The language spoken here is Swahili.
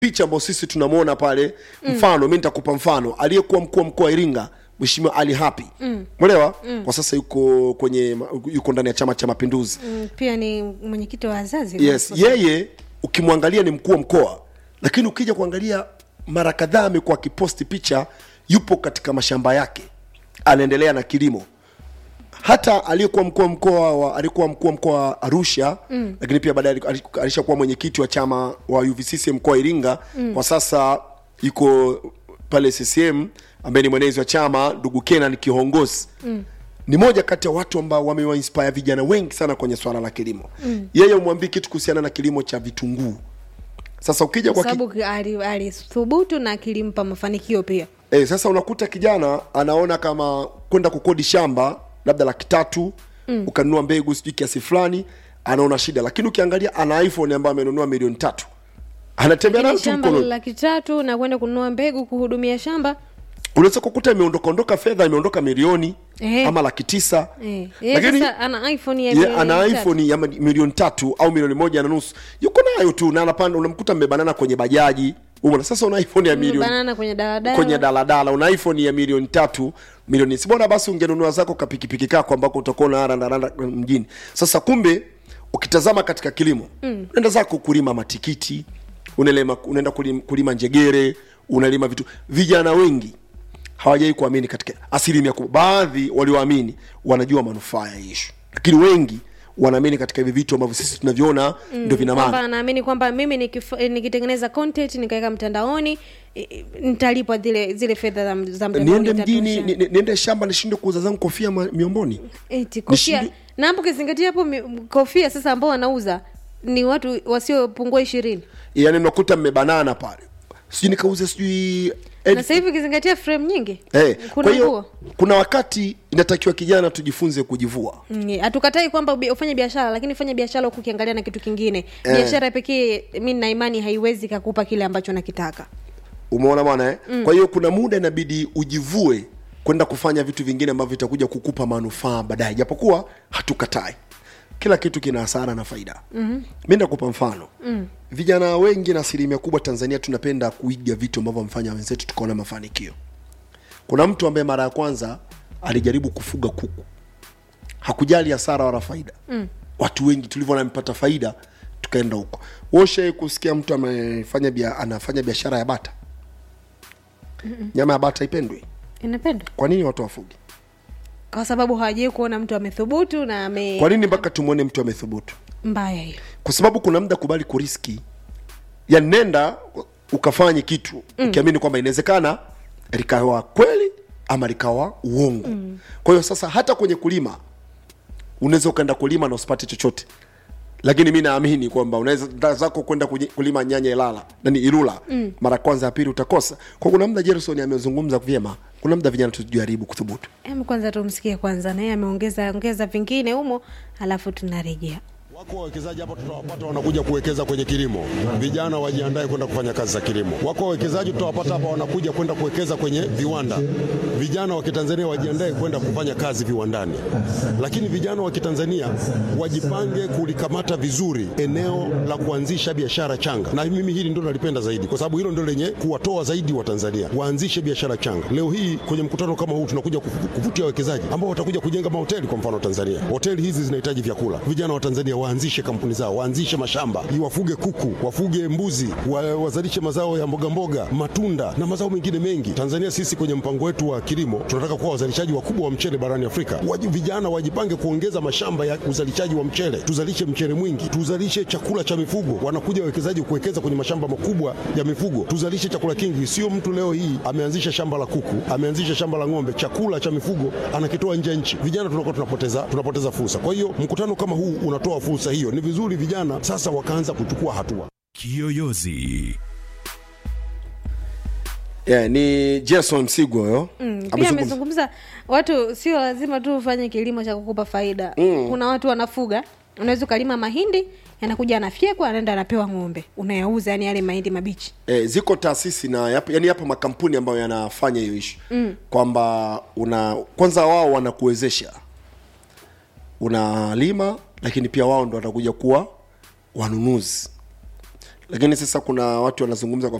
picha ambayo sisi tunamwona pale mfano mi nitakupa mfano aliyekuwa mkuu wa mkoa wa iringa mheshimiwa ali hapi mwelewa kwa sasa yuko kwenye yuko ndani ya chama cha mapinduzi Mm, pia ni mwenyekiti wa wazazi yes yeye ukimwangalia ni mkuu wa mkoa lakini ukija kuangalia mara kadhaa amekuwa akiposti picha yupo katika mashamba yake anaendelea na kilimo hata aliyekuwa mkuu wa mkoa wa alikuwa mkuu wa mkoa wa Arusha mm. lakini pia baadaye aliku- alishakuwa mwenyekiti wa chama wa UVCCM mkoa wa Iringa mm. kwa sasa yuko pale CCM ambaye ni mwenezi wa chama ndugu Kenan Kihongosi mm. ni moja kati ya watu ambao wamewainspire vijana wengi sana kwenye swala la kilimo mm. yeye umwambie kitu kuhusiana na kilimo cha vitunguu sasa ukija kwa kwa ki... sababu ali- alithubutu na kilimpa mafanikio pia E, sasa unakuta kijana anaona kama kwenda kukodi shamba labda laki tatu mm. ukanunua mbegu sijui kiasi fulani anaona shida lakini ukiangalia ana iphone ambayo amenunua milioni tatu anatembea nayo Lakini tu shamba mkononi laki tatu na kwenda kununua mbegu kuhudumia shamba unaweza kukuta imeondoka ondoka fedha imeondoka milioni Eh. ama laki tisa eh. Yeye lakini sasa ana iphone ya ye, milioni ana tatu. iphone ya ma- milioni tatu au milioni moja na nusu yuko nayo tu na anapanda unamkuta mmebanana kwenye bajaji umeona sasa una iphone ya milioni banana kwenye daladala kwenye daladala una iphone ya milioni tatu milioni si bora basi ungenunua zako kapikipiki kako ambako utakuwa unarandaranda mjini sasa kumbe ukitazama katika kilimo mm. unaenda zako kulima matikiti unalima unaenda kulima, kulima njegere unalima vitu vijana wengi hawajai kuamini katika asilimia kubwa baadhi walioamini wanajua manufaa ya ishu lakini wengi wanaamini katika hivi vitu ambavyo sisi tunavyoona mm, ndio vina kwamba maana anaamini kwamba mimi nikif- eh, nikitengeneza content nikaweka mtandaoni eh, eh, nitalipwa zile zile fedha za, za mtandaoni niende mjini zitatosha. ni- ni- niende shamba nishinde kuuza zangu kofia ma- miomboni Eti, kofia Nishinde- na hapo ukizingatia hapo mi- kofia sasa ambao wanauza ni watu wasiopungua ishirini yani unakuta mmebanana pale sijui nikauze sijui na ed- sasa hivi ukizingatia frame nyingi Eh, kuna kwa hiyo nguo kuna wakati inatakiwa kijana tujifunze kujivua Mm, hatukatai kwamba ubi- ufanye biashara lakini fanye biashara huku ukiangalia na kitu kingine biashara pekee mi na imani haiwezi kakupa kile ambacho nakitaka umeona bwana eh? mm. kwa hiyo kuna muda inabidi ujivue kwenda kufanya vitu vingine ambavyo vitakuja kukupa manufaa baadaye japokuwa hatukatai kila kitu kina hasara na faida mm-hmm. mi nakupa mfano mm. vijana wengi na asilimia kubwa tanzania tunapenda kuiga vitu ambavyo wamefanya wenzetu tukaona mafanikio kuna mtu ambaye mara ya kwanza alijaribu kufuga kuku hakujali hasara wala faida mm. watu wengi tulivyoona amepata faida tukaenda huko woshe kusikia mtu amefanya bia, anafanya biashara ya bata nyama ya bata ipendwi inapendwa kwa nini watu wafugi kwa sababu hawajai kuona mtu amethubutu na ame kwa nini mpaka tumwone mtu amethubutu mbaya hiyo kwa sababu kuna muda kubali kuriski yani nenda ukafanye kitu mm. ukiamini kwamba inawezekana likawa kweli ama likawa uongo mm. kwa hiyo sasa hata kwenye kulima unaweza ukaenda kulima na usipate chochote lakini mi naamini kwamba unaweza da zako kwenda kuji- kulima nyanya ilala nani ilula mm. mara kwanza ya pili utakosa kwa kuna muda jerison amezungumza vyema kuna muda vijana tujaribu kuthubutu Em, kwanza tumsikie kwanza naye ameongeza ongeza vingine humo alafu tunarejea Wako wawekezaji hapa tutawapata wanakuja kuwekeza kwenye kilimo. Vijana wajiandae kwenda kufanya kazi za kilimo. Wako wawekezaji tutawapata hapa wanakuja kwenda kuwekeza kwenye viwanda. Vijana wa Kitanzania wajiandae kwenda kufanya kazi viwandani. Lakini vijana wa Kitanzania wajipange kulikamata vizuri eneo la kuanzisha biashara changa, na mimi hili ndio nalipenda zaidi, kwa sababu hilo ndio lenye kuwatoa zaidi wa Tanzania waanzishe biashara changa. Leo hii kwenye mkutano kama huu tunakuja kufu- kuvutia wawekezaji ambao watakuja kujenga mahoteli, kwa mfano Tanzania. Hoteli hizi zinahitaji vyakula. Vijana wa Tanzania waanzishe kampuni zao, waanzishe mashamba, wafuge kuku, wafuge mbuzi, wa, wazalishe mazao ya mboga mboga, matunda na mazao mengine mengi. Tanzania sisi kwenye mpango wetu wa kilimo tunataka kuwa wazalishaji wakubwa wa mchele barani Afrika. Waji, vijana wajipange kuongeza mashamba ya uzalishaji wa mchele, tuzalishe mchele mwingi, tuzalishe chakula cha mifugo. Wanakuja wawekezaji kuwekeza kwenye mashamba makubwa ya mifugo, tuzalishe chakula kingi. Sio mtu leo hii ameanzisha shamba la kuku, ameanzisha shamba la ng'ombe, chakula cha mifugo anakitoa nje ya nchi. Vijana tunakuwa tunapoteza, tunapoteza fursa. Kwa hiyo mkutano kama huu unatoa fursa hiyo. Ni vizuri vijana sasa wakaanza kuchukua hatua. Kiyoyozi. yeah, ni jason msigwa huyo Mm, pia Amezungumza. amezungumza watu sio lazima tu ufanye kilimo cha kukupa faida mm. kuna watu wanafuga unaweza ukalima mahindi yanakuja anafyekwa anaenda anapewa ng'ombe unayauza yani yale mahindi mabichi e, ziko taasisi na yapo, yani yapo makampuni ambayo yanafanya hiyo ishu mm. kwamba una kwanza wao wanakuwezesha unalima lakini pia wao ndo watakuja kuwa wanunuzi lakini sasa kuna watu wanazungumza kwa